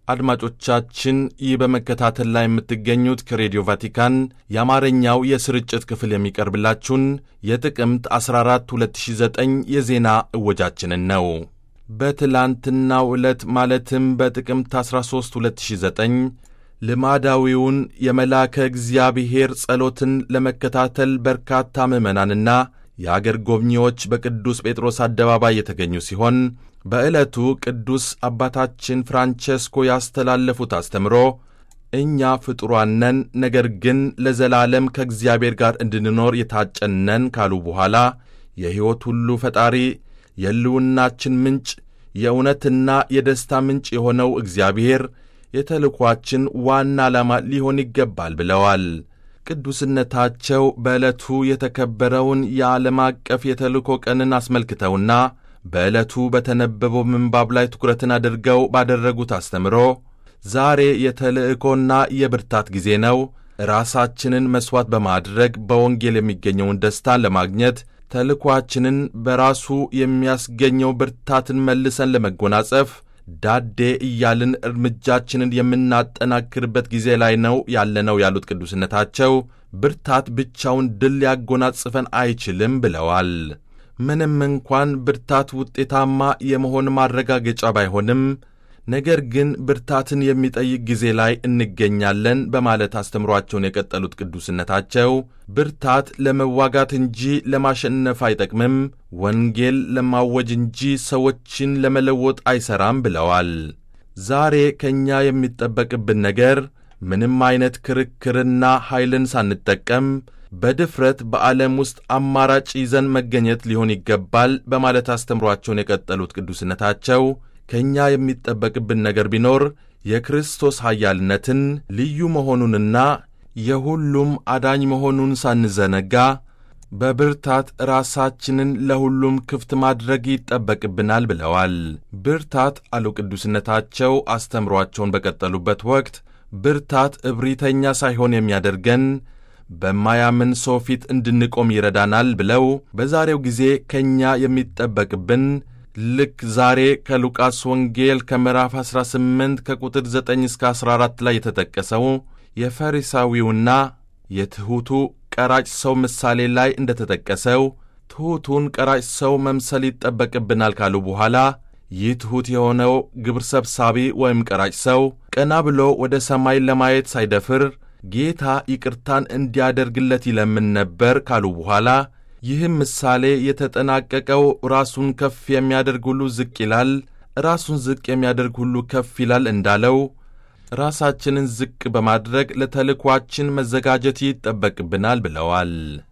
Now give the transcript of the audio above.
አድማጮቻችን ይህ በመከታተል ላይ የምትገኙት ከሬዲዮ ቫቲካን የአማርኛው የስርጭት ክፍል የሚቀርብላችሁን የጥቅምት 14 2009 የዜና እወጃችንን ነው። በትላንትናው ዕለት ማለትም በጥቅምት 13 2009 ልማዳዊውን የመልአከ እግዚአብሔር ጸሎትን ለመከታተል በርካታ ምዕመናንና የአገር ጎብኚዎች በቅዱስ ጴጥሮስ አደባባይ የተገኙ ሲሆን በዕለቱ ቅዱስ አባታችን ፍራንቼስኮ ያስተላለፉት አስተምሮ እኛ ፍጡራን ነን፣ ነገር ግን ለዘላለም ከእግዚአብሔር ጋር እንድንኖር የታጨነን ካሉ በኋላ የሕይወት ሁሉ ፈጣሪ የሕልውናችን ምንጭ የእውነትና የደስታ ምንጭ የሆነው እግዚአብሔር የተልኳችን ዋና ዓላማ ሊሆን ይገባል ብለዋል። ቅዱስነታቸው በዕለቱ የተከበረውን የዓለም አቀፍ የተልእኮ ቀንን አስመልክተውና በዕለቱ በተነበበው ምንባብ ላይ ትኩረትን አድርገው ባደረጉት አስተምሮ ዛሬ የተልእኮና የብርታት ጊዜ ነው፣ ራሳችንን መሥዋዕት በማድረግ በወንጌል የሚገኘውን ደስታን ለማግኘት ተልኳችንን በራሱ የሚያስገኘው ብርታትን መልሰን ለመጎናጸፍ ዳዴ እያልን እርምጃችንን የምናጠናክርበት ጊዜ ላይ ነው ያለነው ያሉት ቅዱስነታቸው ብርታት ብቻውን ድል ሊያጎናጽፈን አይችልም ብለዋል። ምንም እንኳን ብርታት ውጤታማ የመሆን ማረጋገጫ ባይሆንም ነገር ግን ብርታትን የሚጠይቅ ጊዜ ላይ እንገኛለን በማለት አስተምሯቸውን የቀጠሉት ቅዱስነታቸው ብርታት ለመዋጋት እንጂ ለማሸነፍ አይጠቅምም፣ ወንጌል ለማወጅ እንጂ ሰዎችን ለመለወጥ አይሠራም ብለዋል። ዛሬ ከእኛ የሚጠበቅብን ነገር ምንም አይነት ክርክርና ኃይልን ሳንጠቀም በድፍረት በዓለም ውስጥ አማራጭ ይዘን መገኘት ሊሆን ይገባል በማለት አስተምሯቸውን የቀጠሉት ቅዱስነታቸው ከእኛ የሚጠበቅብን ነገር ቢኖር የክርስቶስ ኃያልነትን ልዩ መሆኑንና የሁሉም አዳኝ መሆኑን ሳንዘነጋ በብርታት ራሳችንን ለሁሉም ክፍት ማድረግ ይጠበቅብናል ብለዋል። ብርታት አሉ ቅዱስነታቸው አስተምሯቸውን በቀጠሉበት ወቅት ብርታት እብሪተኛ ሳይሆን የሚያደርገን በማያምን ሰው ፊት እንድንቆም ይረዳናል ብለው በዛሬው ጊዜ ከእኛ የሚጠበቅብን ልክ ዛሬ ከሉቃስ ወንጌል ከምዕራፍ 18 ከቁጥር 9 እስከ 14 ላይ የተጠቀሰው የፈሪሳዊውና የትሑቱ ቀራጭ ሰው ምሳሌ ላይ እንደተጠቀሰው ትሑቱን ቀራጭ ሰው መምሰል ይጠበቅብናል ካሉ በኋላ ይህ ትሑት የሆነው ግብር ሰብሳቢ ወይም ቀራጭ ሰው ቀና ብሎ ወደ ሰማይ ለማየት ሳይደፍር ጌታ ይቅርታን እንዲያደርግለት ይለምን ነበር ካሉ በኋላ ይህም ምሳሌ የተጠናቀቀው ራሱን ከፍ የሚያደርግ ሁሉ ዝቅ ይላል፣ ራሱን ዝቅ የሚያደርግ ሁሉ ከፍ ይላል እንዳለው ራሳችንን ዝቅ በማድረግ ለተልኳችን መዘጋጀት ይጠበቅብናል ብለዋል።